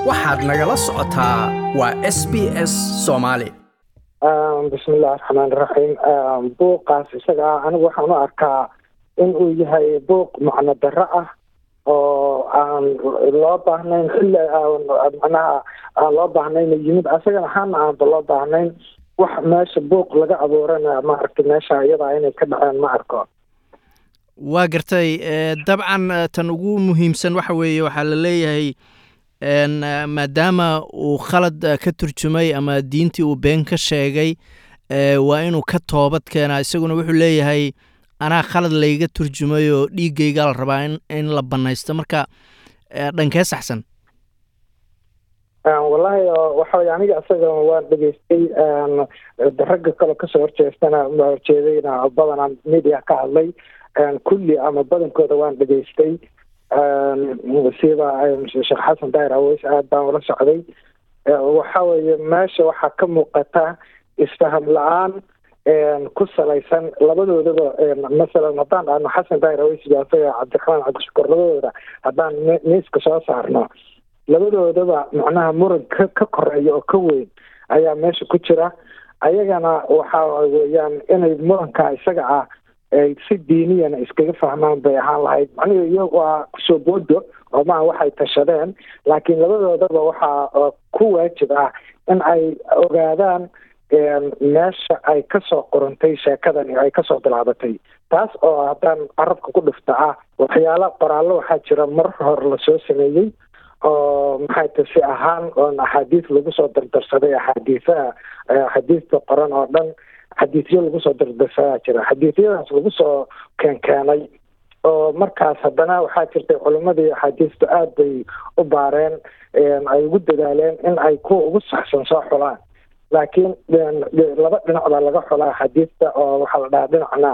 waxaad nagala socotaa waa s b s soomaali bismillahi raxmaan raxiim buuqaas isaga ah anigu waxaan u arkaa in uu yahay buuq macno darro ah oo aan loo baahnayn xilli macnaha aan loo baahnayn yimid asagana hana aanba loo baahnayn wax meesha buuq laga abuurana maaragtay meesha iyadaa inay ka dhaceen ma arko waa gartay dabcan tan ugu muhiimsan waxa weeye waxaa la leeyahay maadaama uu khalad ka turjumay ama diintii uu been ka sheegay waa inuu ka toobad keenaa isaguna wuxuu leeyahay anaa khalad layga turjumay oo dhiiggayga la rabaa in in la banaysto marka dhankee saxsan wallahi waxa weye aniga isaga waan dhegeystay ragga kale kasoo horjeestana horjeedayna badanaa media ka hadlay kulli ama badankooda waan dhegeystay siba sheekh xasan daahir aweys aad baan ula socday waxa weeye meesha waxaa ka muuqata isfaham la-aan ku salaysan labadoodaba masalan haddaan dhahno xasan daahir aweys iyo asaga cabdiraxmaan cabdishukur labadooda haddaan miiska soo saarno labadoodaba macnaha muran ka ka koreeya oo ka weyn ayaa meesha ku jira ayagana waxa weeyaan inay muranka isaga ah si diiniyana iskaga fahmaan bay ahaan lahayd macnihi iyo waa kusoo boodo oo maa waxay tashadeen laakiin labadoodaba waxaa ku waajib ah in ay ogaadaan meesha ay kasoo qorantay sheekadani ay kasoo bilaabatay taas oo haddaan carabka ku dhifta ah waxyaala qoraallo waxaa jira mar hore lasoo sameeyey oo maxay ta si ahaan oon axaadiis lagu soo dardarsaday axaadiisaha axaadiista qoran oo dhan xadiisyo lagu soo dardarsadaa jira xadiisyadaas lagu soo keenkeenay oo markaas haddana waxaa jirtay culimadii axaadiistu aada bay u baareen ay ugu dadaaleen in ay kuwa ugu saxsan soo xulaan laakiin laba dhinac baa laga xulaa xadiista oo waxaa la dhahaa dhinacna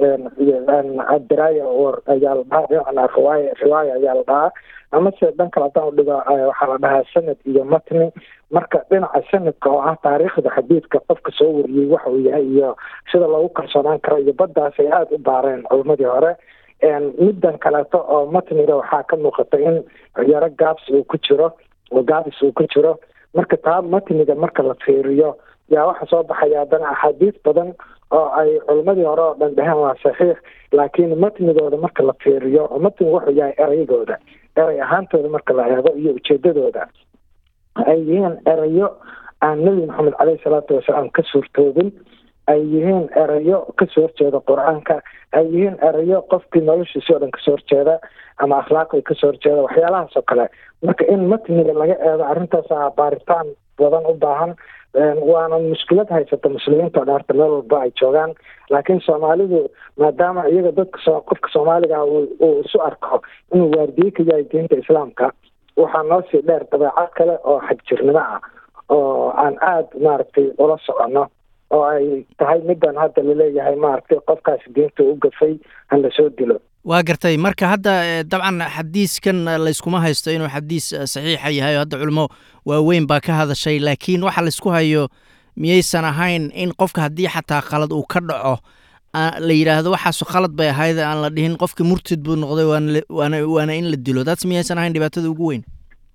adiraaya ayaa la dhahaa dhinacna riwaaya riwaaya ayaa la dhahaa amase dhan kale haddaan udhigo waxaa la dhahaa sanad iyo matni marka dhinaca sanadka oo ah taariikhda xadiidka qofka soo wariyey waxa uu yahay iyo sida loogu kalsoonaan karo iyo baddaas ay aada u baareen culimadii hore middan kaleeto oo matniga waxaa ka muuqata in yaro gaabs uu ku jiro oo gaabis uu ku jiro marka taa matniga marka la fiiriyo yaa waxa soo baxaya haddana axaadiis badan oo ay culimadii hore oo dhan dheheen waa saxiix laakiin matnigooda marka la fiiriyo oo matniga wuxuu yahay eraygooda eray ahaantooda marka la eego iyo ujeedadooda ay yihiin erayo aan nebi maxamed caleyhi salaatu wasalaam ka suurtoobin ay yihiin erayo kasoo horjeeda qur-aanka ay yihiin erayo qofkii noloshiisi o dhan kasoo horjeeda ama akhlaaqdii kasoo horjeeda waxyaalahaas oo kale marka in matniga laga eego arrintaasa baaritaan badan u baahan waana mushkilad haysata muslimiinta o dhan horta meel walba ay joogaan laakiin soomaalidu maadaama iyaga dadka so qofka soomaaliga uu isu arko inuu waardiye ka yahay diinta islaamka waxaa noo sii dheer dabeecad kale oo xagjirnimo ah oo aan aada maaragtay ula soconno oo ay tahay middan hadda laleeyahay maaragtay qofkaasi diinta u gafay han lasoo dilo waa gartay marka hadda dabcan xadiiskan layskuma haysto inuu xadiis saxiixa yahay oo hadda culimo waaweyn baa ka hadashay laakiin waxa laysku hayo miyaysan ahayn in qofka haddii xataa khalad uu ka dhaco la yidhaahdo waxaasu khalad bay ahayd aan la dhihin qofka murtid buu noqday waana waana in la dilo taas miyaysan ahayn dhibaatada ugu weyn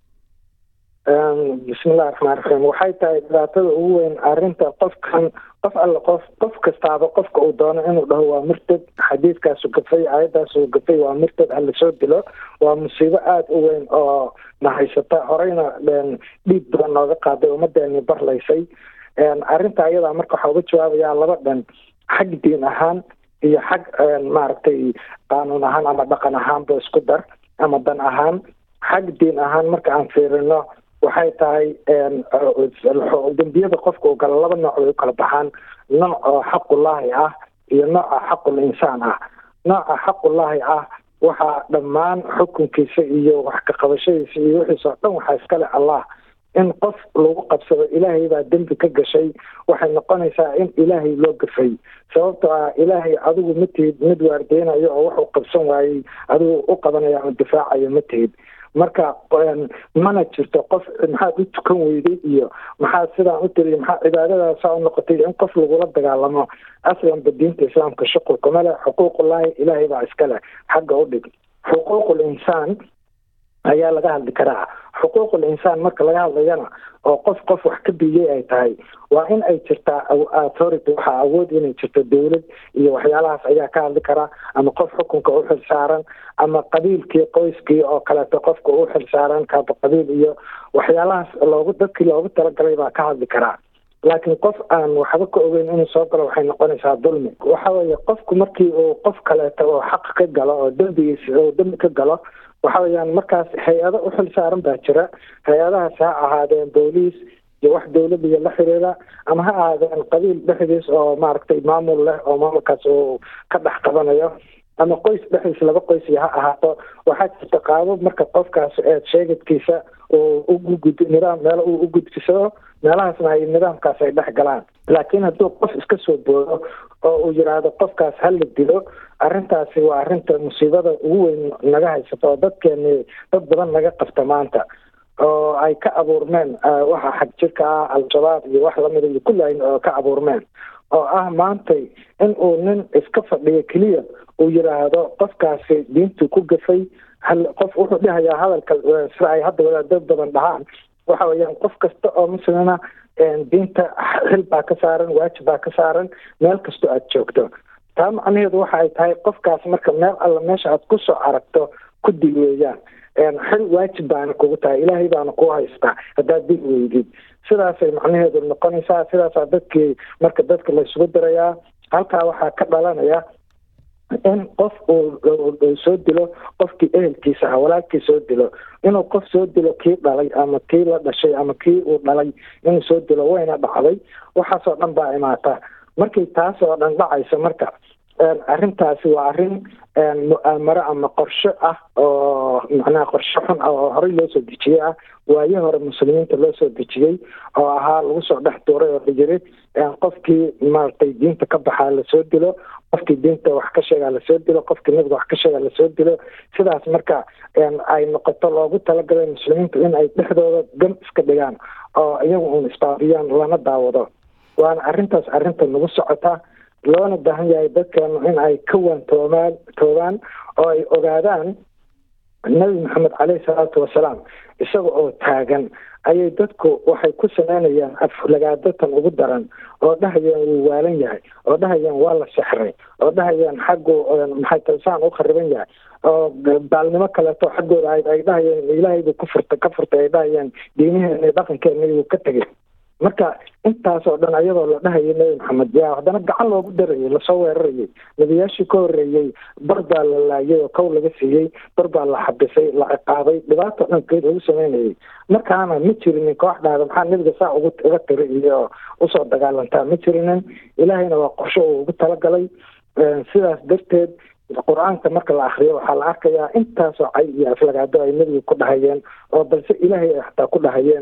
bismillahi raxmaan raxiim waxay tahay dhibaatada ugu weyn arrinta qofkan qof alle qof qof kastaaba qofka uu doono inuu dhaho waa murtad xadiidkaasu gafay aayadaasu gafay waa murtad ha lasoo dilo waa musiibo aada u weyn oo na haysata horeyna dhiig badan nooga qaaday ummadeeni barlaysay arrinta ayadaa marka waxaa uga jawaabayaa laba dhan xag diin ahaan iyo xag maaragtay qaanuun ahaan ama dhaqan ahaanba isku dar ama dan ahaan xag diin ahaan marka aan fiirino waxay tahay dembiyada qofka uu galo laba nooc bay u kala baxaan nooc oo xaqullaahi ah iyo nooca xaqul insaan ah nooca xaqullaahi ah waxaa dhammaan xukunkiisa iyo wax ka qabashadiisa iyo wixiisa oo dhan waxaa iskale allah in qof lagu qabsado ilaahay baa dembi ka gashay waxay noqonaysaa in ilaahay loo gafay sababto ah ilaahay adigu ma tihid mid waardeynayo oo wuxuu qabsan waayey adigu u qabanaya ama difaacayo ma tihid marka mana jirto qof maxaad u tukan weyday iyo maxaad sidaan u tiri maxaa cibaadadaasa u noqotay in qof lagula dagaalamo aslanba diinta islaamka shuqulkama leh xuquuqullaahi ilaahay baa iska leh xagga u dhig xuquuqul insaan ayaa laga hadli karaa xuquuqul insaan marka laga hadlayana oo qof qof wax ka biyey ay tahay waa in ay jirtaa authority waxaa awood inay jirto dowlad iyo waxyaalahaas ayaa ka hadli karaa ama qof xukunka u xil saaran ama qabiilkii qoyskii oo kaleeto qofka u xil saaran kaaba qabiil iyo waxyaalahaas loogu dadkii loogu talagalay baa ka hadli karaa laakiin qof aan waxba ka ogeyn inuu soo galo waxay noqonaysaa dulmi waxa weeye qofku markii uu qof kaleeto oo xaq ka galo oo dembigiis oo dembi ka galo waxa weeyaan markaas hay-ado u xil saaran baa jira hay-adahaas ha ahaadeen booliis iyo wax dowladda iyo la xiriira ama ha ahaadeen qabiil dhexdiis oo maaragtay maamul leh oo maamulkaas uu ka dhex qabanayo ama qoys dhexdiis laba qoys iyo ha ahaato waxaa jirta qaabab marka qofkaas eed sheegadkiisa uu ugugud nidaam meelo uu u gudbisado meelahaasna ay nidaamkaas ay dhex galaan laakiin hadduu qof iska soo boodo oo uu yidhaahdo qofkaas ha la dilo arrintaasi waa arrinta musiibada ugu weyn naga haysato oo dadkeeni dad badan naga qabta maanta oo ay ka abuurmeen waxa xag jirka ah al-shabaab iyo wax lamida iyo kulli ay ka abuurmeen oo ah maantay in uu nin iska fadhiyo keliya uu yidhaahdo qofkaasi diintu ku gafay qof wuxuu dhahayaa hadalka sida ay hadda wadaadad badan dhahaan waxa weeyaan qof kasta oo muslima diinta xil baa ka saaran waajib baa ka saaran meel kastoo aad joogto taa macnaheedu waxa ay tahay qofkaas marka meel alla meesha aad kusoo aragto ku dil weeyaan xil waajib baana kugu tahay ilaahay baana kuu haystaa haddaad dil weydid sidaasay macnaheedu noqonaysaa sidaasaa dadkii marka dadka laysugu dirayaa halkaa waxaa ka dhalanaya in qof uu soo dilo qofkii ehelkiisa ah walaalkii soo dilo inuu qof soo dilo kii dhalay ama kii la dhashay ama kii uu dhalay inuu soo dilo wayna dhacday waxaasoo dhan baa imaata markay taas oo dhan dhacaysa marka arrintaasi waa arrin mu'aamaro ama qorsho ah oo macnaha qorsho xun ah oo horey loo soo dejiyey ah waayo hore muslimiinta loo soo dejiyey oo ahaa lagu soo dhex tuuray oo dhijiri qofkii maaragtay diinta ka baxaa lasoo dilo qofkii diinta wax ka sheegaa lasoo dilo qofkii nabiga wax ka sheegaa lasoo dilo sidaas marka ay noqoto loogu talagalay muslimiintu in ay dhexdooda gam iska dhigaan oo iyagu uun isbaabiyaan lana daawado waana arrintaas arrinta nagu socota loona baahan yahay dadkeenu in ay ka waantoomaan toobaan oo ay ogaadaan nabi maxamed caleyhi salaatu wasalaam isaga oo taagan ayay dadku waxay ku sameynayaan aflagaadatan ugu daran oo dhahayaan wuu waalan yahay oo dhahayaan waa la sexray oo dhahayaan xaggu maxay talsaan u khariban yahay oo baalnimo kaleeto xaggooda ahayd ay dhahayaan ilaahaybu ku furtay ka furtay ay dhahayaan diiniheena dhaqankeena wuu ka tegay marka intaas oo dhan ayadoo la dhahayay nebi maxamed yaa haddana gacan loogu darayay lasoo weerarayay nebiyaashii ka horreeyey bar baa la laayay oo kow laga siiyey bar baa la xabisay la ciqaabay dhibaato dhankeed lagu sameynayay markaana ma jirinin koox dhahda maxaa nebiga saa ugu uga tiri iyo usoo dagaalantaa ma jirinin ilaahayna waa qorsho uu ugu talagalay sidaas darteed qur-aanka marka la akriyo waxaa la arkayaa intaasoo cay iyo aflagaado ay nebiga ku dhahayeen oo balse ilaahay ay xataa ku dhahayeen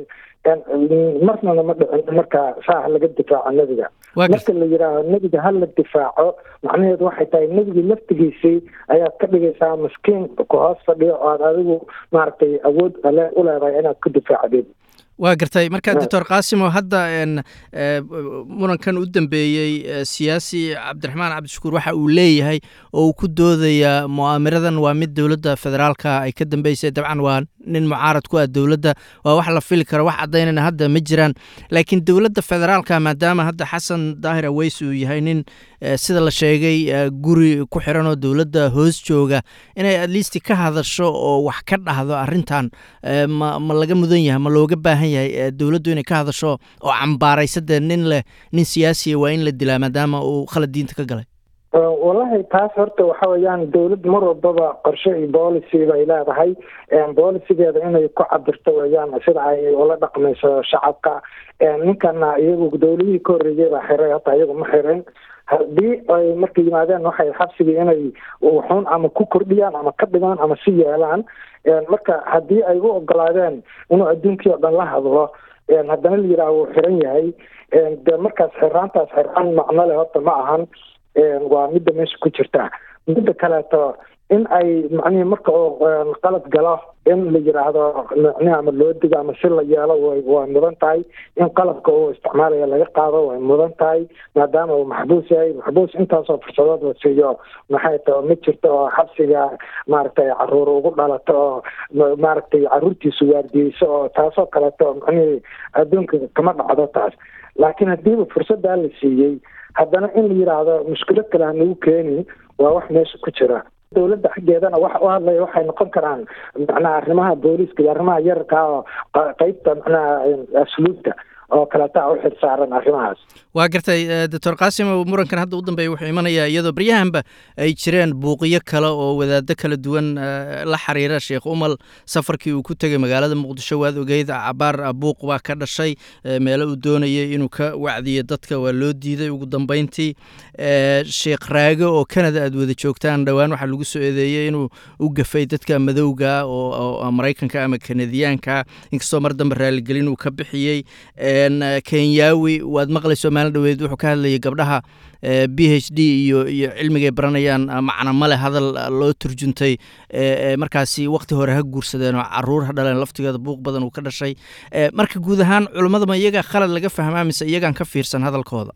marnana ma dhicin marka saa laga difaaco nebiga marka la yidhaaho nebiga ha la difaaco macnaheedu waxay tahay nebigii laftigiisii ayaad ka dhigaysaa maskiin ku hoos fadhiyo oo aad adigu maaragtay awood u leedahay inaad ku difaacdid waa gartay marka doctor qaasimo hadda murankan u dambeeyey siyaasi cabdiraxmaan cabdishakuur waxa uu leeyahay oo uu ku doodayaa mu'aamiradan waa mid dowladda federaalka ay ka dambeysay dabcan waa nin mucaarad ku ah dowladda waa wax la fili karo wax caddaynana hadda ma jiraan laakiin dowladda federaalka maadaama hadda xasan daahir aweys uu yahay nin sida la sheegay guri ku xiran oo dowladda hoos jooga inay atleast ka hadasho oo wax ka dhahdo arrintan ma ma laga mudan yahay ma looga baahan yahay dowladdu inay ka hadasho oo cambaaraysa dee nin leh nin siyaasiya waa in la dilaa maadaama uu khalad diinta ka galay wallahi taas horta waxa weeyaan dowlad mar walbaba qorshe iyo policy bay leedahay bolicigeeda inay ku cabirto weeyaan sida ay ula dhaqmayso shacabka ninkana iyagu dowladihii ka horreeyay baa xiray hata iyagu ma xirin haddii ay marka yimaadeen waxay xabsigii inay wuxuun ama ku kordhiyaan ama ka dhigaan ama si yeelaan marka haddii ay u ogolaadeen inuu adduunkii oo dhan la hadlo haddana la yidhaah wuu xiran yahay de markaas xiraantaas xiraan macno leh horta ma ahan waa midda meesha ku jirta midda kaleeto in ay macnihii marka uu qalad galo in la yidhaahdo micnihi ama loo digo ama si la yeelo way way mudan tahay in qalabka uu isticmaalaya laga qaado way mudan tahay maadaama uu maxbuus yahay maxbuus intaasoo fursadood la siiyo maxay tahay ma jirto oo xabsiga maaragtay caruur ugu dhalato oo maaragtay caruurtiisu waardiyeyso oo taasoo kaleeto macnihii adduunka kama dhacdo taas laakiin haddiiba fursaddaa la siiyey haddana in la yidhaahdo mushkilad kale hanagu keeni waa wax meesha ku jira dowladda xaggeedana waxa u hadlaya waxay noqon karaan macnaha arrimaha booliiska iyo arrimaha yararkaa oo qeybta macnaha asluubta oo kaleetaa u xirsaaran arrimahaas waa gartay doctor qaasim murankan hadda u dambeeya wuxuu imanayaa iyadoo baryahanba ay jireen buuqyo kale oo wadaado kala duwan la xiriira sheekh umal safarkii uu ku tegay magaalada muqdisho waad ogeyd cabaar buuq baa ka dhashay meelo uu doonayay inuu ka wacdiyo dadka waa loo diiday ugu dambeyntii sheekh raage oo canada aad wada joogtaan dhowaan waxaa lagu soo eedeeyey inuu u gafay dadka madowga oo maraykanka ama kanadiyaanka inkastoo mar dambe raaligelin uu ka bixiyey kenyaawi waad maqlayso maalin dhaweed wuxuu ka hadlayay gabdhaha b h d iyo iyo cilmigay baranayaan macna male hadal loo turjuntay markaasi wakti hore ha guursadeen oo caruur ha dhaleen laftigeeda buuq badan uu ka dhashay marka guud ahaan culummada ma iyagaa khalad laga fahmaa mise iyagaan ka fiirsan hadalkooda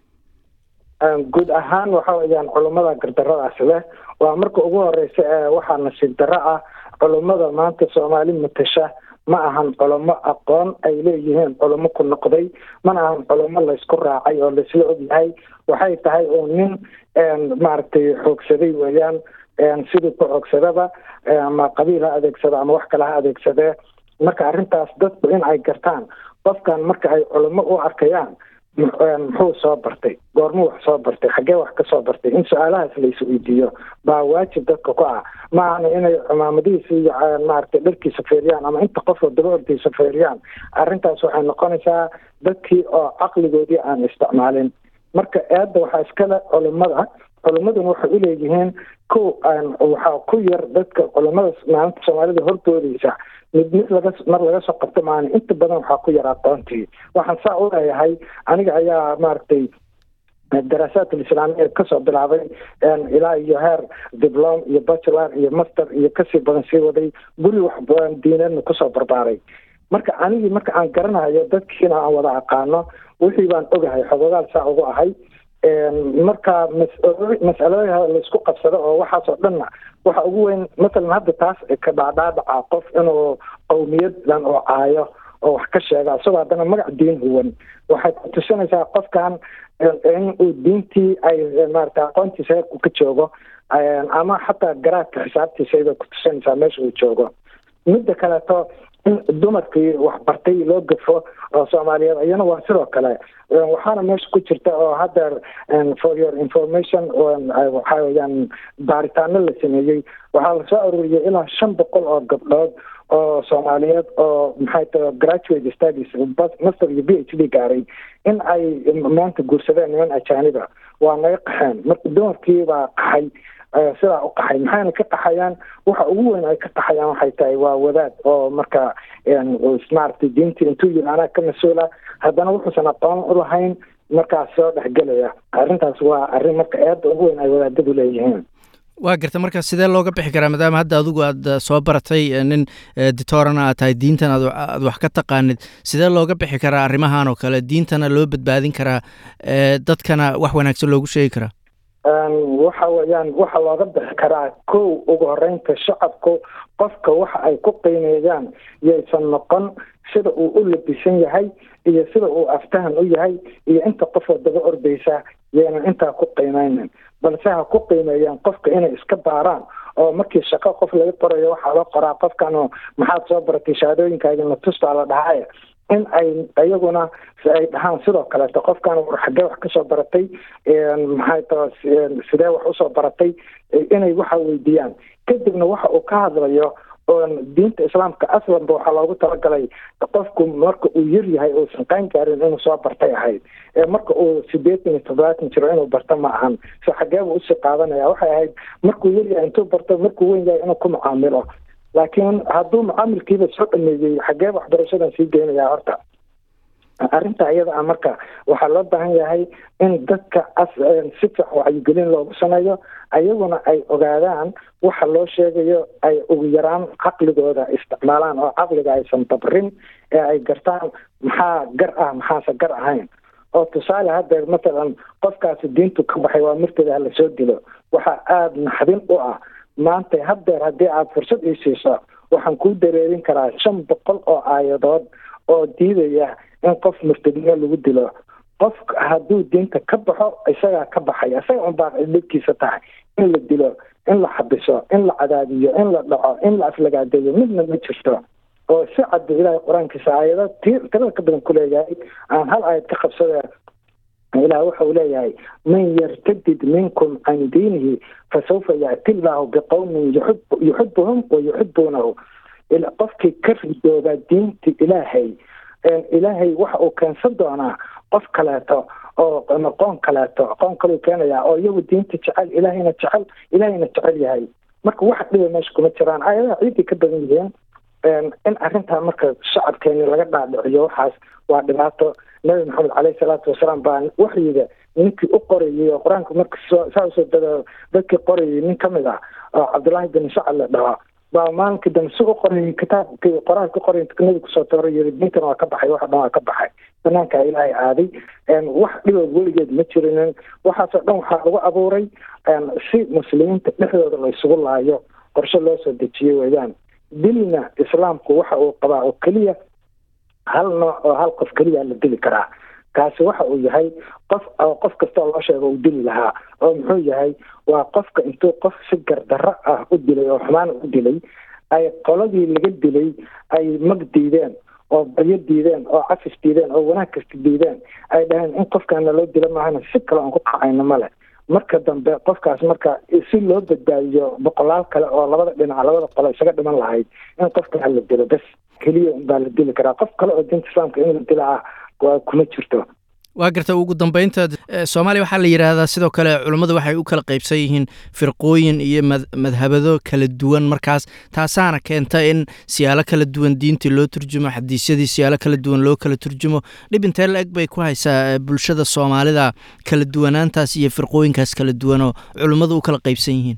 guud ahaan waxa weeyaan culummada gardaradaas leh waa marka ugu horeysa ee waxaa nasiib darro ah culummada maanta soomaali matasha ma ahan culamo aqoon ay leeyihiin culamo ku noqday mana ahan culamo laysku raacay oo laisla ogyahay waxay tahay uu nin maaragtay xoogsaday weeyaan sidii ku xoogsadaba ama qabiil ha adeegsado ama wax kale ha adeegsadee marka arrintaas dadku in ay gartaan qofkan marka ay culamo u arkayaan muxuu soo bartay goormuu wax soo bartay xaggee wax ka soo bartay in su-aalahaas lais weydiiyo baa waajib dadka ku ah ma ahna inay cumaamadihiisa iyo maaragtay dharkiisa feeriyaan ama inta qofoo daba ordaysa feeriyaan arrintaas waxay noqonaysaa dadkii oo caqligoodii aan isticmaalin marka eedda waxaa iskale culimada culimaduna waxay uleeyihiin ko waxaa ku yar dadka culimada maalinta soomaalida hordoodaysa mid mid laga mar laga soo qabto maana inta badan waxaa ku yar aqoontii waxaan saa u leeyahay aniga ayaa maaragtay daraasaat alislaamiya kasoo bilaabay ilaa iyo heer diblom iyo bachelor iyo master iyo kasii badan sii waday guri wax diineedna kusoo barbaaray marka anigii marka aan garanayo dadkiina aan wada aqaano wixii baan ogahay xogogaal saa ugu ahay marka mas'aladaha laisku qabsado oo waxaasoo dhanna waxa ugu weyn masalan hadda taas ka dhaadhaadhaca qof inuu qowmiyadan oo caayo oo wax ka sheega isagoo haddana magac diin huwan waxay ku tusinaysaa qofkan in uu diintii ay maarata aqoontiisa heerku ka joogo ama xataa garaadka xisaabtiisa ku tusinaysaa meesha uu joogo midda kaleeto in dumarkii waxbartay loo gafo oo soomaaliyeed iyana waa sidoo kale waxaana meesha ku jirta oo haddeer for your information waxaa weyaan baaritaano la sameeyey waxaa lasoo aruuriyay ilaa shan boqol oo gabdhood oo soomaaliyeed oo maxay tahay graduate studies master iyo b h d gaaray in ay maanta guursadeen niman ajaaniba waa naga qaxeen marka dumarkii baa qaxay sidaa u qaxay maxayna ka qaxayaan waxa ugu weyn ay ka qaxayaan waxay tahay waa wadaad oo marka maaragtay diintii intuu yiri anaa ka mas-uula haddana wuxuusan aqoon u lahayn markaas soo dhexgelaya arrintaas waa arrin marka eedda ugu weyn ay wadaadadu leeyihiin waa garta marka sidee looga bixi karaa maadaama hadda adigu aad soo baratay nin ditorana aad tahay diintan aad wax ka taqaanid sidee looga bixi karaa arrimahan oo kale diintana loo badbaadin karaa dadkana wax wanaagsan loogu sheegi karaa waxa weeyaan waxa looga bixi karaa kow ugu horeynta shacabku qofka waxa ay ku qiimeeyaan yaysan noqon sida uu u labisan yahay iyo sida uu aftahan u yahay iyo inta qofoo daba ordaysa yaynan intaa ku qiimeynin balse ha ku qiimeeyaan qofka inay iska baaraan oo markii shaqo qof laga qorayo waxaa loo qoraa qofkan maxaad soo baratay shahaadooyinkaagi natus baa la dhahay in ay iyaguna ay dhahaan sidoo kaleeto qofkan xaggee wax kasoo baratay maxay ta sidee wax usoo baratay inay waxa weydiiyaan kadibna waxa uu ka hadlayo diinta islaamka aslanba waxaa loogu talagalay qofku marka uu yar yahay uusan qaan gaarin inuu soo bartay ahayd ee marka uu sideetan iyo toddobaatan jiro inuu barto ma ahan so xageeba usii qaadanaya waxay ahayd markuu yar yahay intuu barto markuu weyn yahay inuu ku mucaamilo laakiin hadduu mucaamilkiiba soo dhameeyey xageeba waxbarashadan sii geynayaa horta arrinta iyada ah marka waxaa loo baahan yahay in dadka si fiican wacyigelin loogu sameeyo ayaguna ay ogaadaan waxa loo sheegayo ay ugu yaraan caqligooda isticmaalaan oo caqliga aysan dabrin ee ay gartaan maxaa gar ah maxaase gar ahayn oo tusaale haddeer matalan qofkaasi diintu ka baxay waa mirteeda lasoo dilo waxaa aada naxdin u ah maanta haddeer haddii aada fursad ii siiso waxaan kuu dareerin karaa shan boqol oo aayadood oo diidaya in qof murtadnimo lagu dilo qof hadduu diinta ka baxo isagaa ka baxay isaga unbaa dhibkiisa tahay in la dilo in la xabiso in la cadaadiyo in la dhaco in la aflagaadeeyo midna ma jirto oo si cadbu ilaahay qur-aankiisa aayado ti tirada ka badan ku leeyahay aan hal aayad ka qabsada ilaah waxa uu leeyahay man yartadid minkum can diinihi fasawfa yaati illaahu biqowmin yuxibuhum wa yuxibuunahu qofkii ka ridooba diinta ilaahay ilaahay waxa uu keensan doonaa qof kaleeto oo qoon kaleeto qoon kaleu keenaya oo iyagu diinta jecel ilaahayna jecel ilaahayna jecel yahay marka wax dhiba meesha kuma jiraan aayadaha ciiday ka badan yihiin in arrintaa marka shacabkeeni laga dhaadhiciyo waxaas waa dhibaato nabi maxamed caleyhi salaatu wasalaam baa waxyiga ninkii u qorayay oo qur-aanka marka saa usoo dada dadkii qorayay nin kamid ah oo cabdullaahi bin sacad la dhaho baa maalinkii dambe si u qorayay kitaabkii qoraalka qoray nabi kusoo tooray yiri diintan waa ka baxay waxa dhan waa ka baxay banaanka ilaahay aaday wax dhibood weligeed ma jirinin waxaasoo dhan waxaa lagu abuuray si muslimiinta dhexdooda la isugu laayo qorshe loo soo dejiyey weeyaan dilna islaamku waxa uu qabaa oo keliya hal nooc oo hal qof keliya la dili karaa kaasi waxa uu yahay qof qof kastoo loo sheego uu dili lahaa oo muxuu yahay waa qofka intuu qof si gardarro ah u dilay oo xumaan u dilay ay qoladii laga dilay ay mag diideen oo baryo diideen oo cafis diideen oo wanaag kasta diideen ay dhaheen in qofkaana loo dila maahana si kale aan ku qacayno male marka dambe qofkaas marka si loo badbaadiyo boqolaal kale oo labada dhinac labada qolo isaga dhiman lahayd in qofkaa la dilo bes keliya baa la dili karaa qof kale oo diinta islaamka in la dila ah kuma jirto waa garta ugu dambeynta soomaaliya waxaa la yidhaahdaa sidoo kale culummadu waxay u kala qaybsan yihiin firqooyin iyo madhabado kala duwan markaas taasaana keenta in siyaalo kala duwan diintii loo turjumo xadiisyadii siyaalo kala duwan loo kala turjumo dhib intee la eg bay ku haysaa bulshada soomaalida kala duwanaantaas iyo firqooyinkaas kala duwan oo culummadu u kala qaybsan yihiin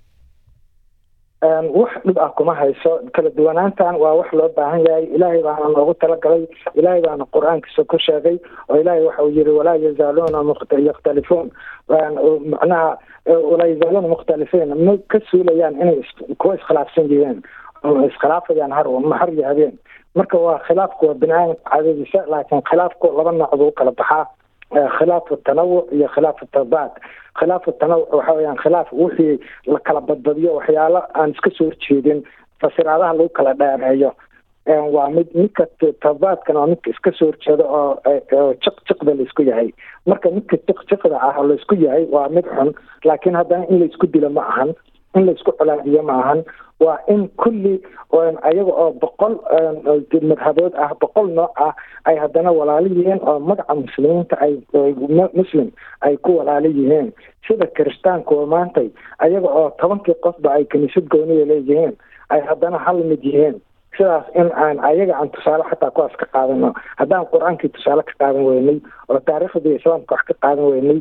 wax dhib ah kuma hayso kala duwanaantan waa wax loo baahan yahay ilaahay baana noogu talagalay ilaahay baana qur-aankiisa ku sheegay oo ilaahay waxa uu yihi walaa yazaaluuna yakhtalifuun macnaha walaa yazaaluuna mukhtalifiin ma ka suulayaan inay kuwa iskhilaafsan yihiin iskhilaafayaan har har iyo habeen marka waa khilaafku waa bini aadamka cadadiisa laakiin khilaafku laba nooc buu kala baxaa khilaafu tanawuc iyo khilaafu tabaad khilaafu tanawuc waxa weyaan khilaaf wixii la kala badbadiyo waxyaalo aan iska soo horjeedin fasiraadaha lagu kala dheereeyo waa mid midka tabaadkana waa midka iska soo horjeeda oo jiq jiqda laisku yahay marka midka jiq jiqda ah oo laisku yahay waa mid xun laakiin haddana in laisku dilo ma ahan in laisku colaadiyo ma ahan waa in kulli ayaga oo boqol madhabood ah boqol nooc ah ay haddana walaalo yihiin oo magaca muslimiinta ay muslim ay ku walaalo yihiin sida kiristaanku oo maantay ayaga oo tobankii qofba ay kiniisad gooniya leeyihiin ay haddana hal mid yihiin sidaas in aan ayaga aan tusaale xataa kuwaas ka qaadano haddaan qur-aankii tusaale ka qaadan weynay oo taariikhdii islaamka wax ka qaadan weynay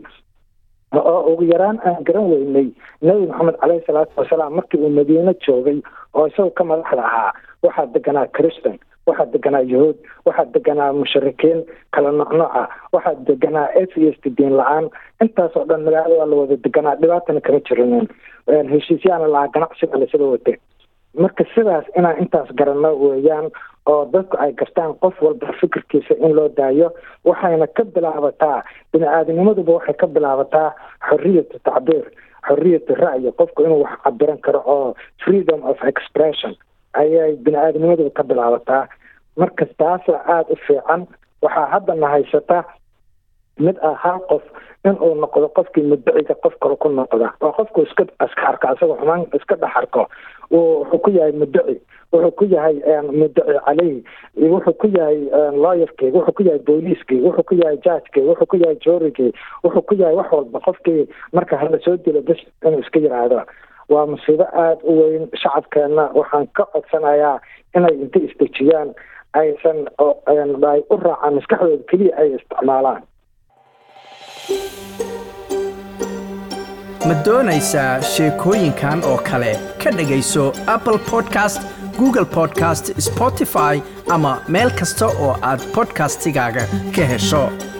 oo ugu yaraan aan garan weynay nebi maxamed caleyhi salaatu wasalaam markii uu madiine joogay oo isagoo ka madaxda ahaa waxaa deganaa christan waxaa deganaa yahuud waxaa deganaa musharikiin kala nooc nooca waxaa deganaa atheist diin la-aan intaasoo dhan magaalada waa la wada deganaa dhibaatana kama jirinin heshiisyaana lahaa ganacsiga lasada wate marka sidaas inaan intaas garanno weeyaan oo dadku ay gartaan qof walba fikirkiisa in loo daayo waxayna ka bilaabataa bini aadamnimaduba waxay ka bilaabataa xoriyatu tacbiir xoriyatu ra'yi qofku inuu wax cabiran karo oo freedom of expression ayay bini aadamnimaduba ka bilaabataa marka taasa aada u fiican waxaa haddana haysata mid ah hal qof inuu noqdo qofkii muddaciga qof kale ku noqda oo qofku iska iska arko asagoo xumaan iska dhex arko wuxuu ku yahay muddaci wuxuu ku yahay muddaci caleyhi wuxuu ku yahay lawyerkii wuxuu ku yahay booliiskii wuxuu ku yahay judgekii wuxuu ku yahay joorigii wuxuu ku yahay wax walba qofkii marka hala soo dilo bes inuu iska yiraahdo waa musiibo aada u weyn shacabkeenna waxaan ka codsanayaa inay inta isdejiyaan aysan ay u raacaan maskaxdooda keliya ay isticmaalaan ma doonaysaa sheekooyinkan oo kale ka dhegayso apple podcast google podcast spotify ama meel kasta oo aad podcastigaaga ka hesho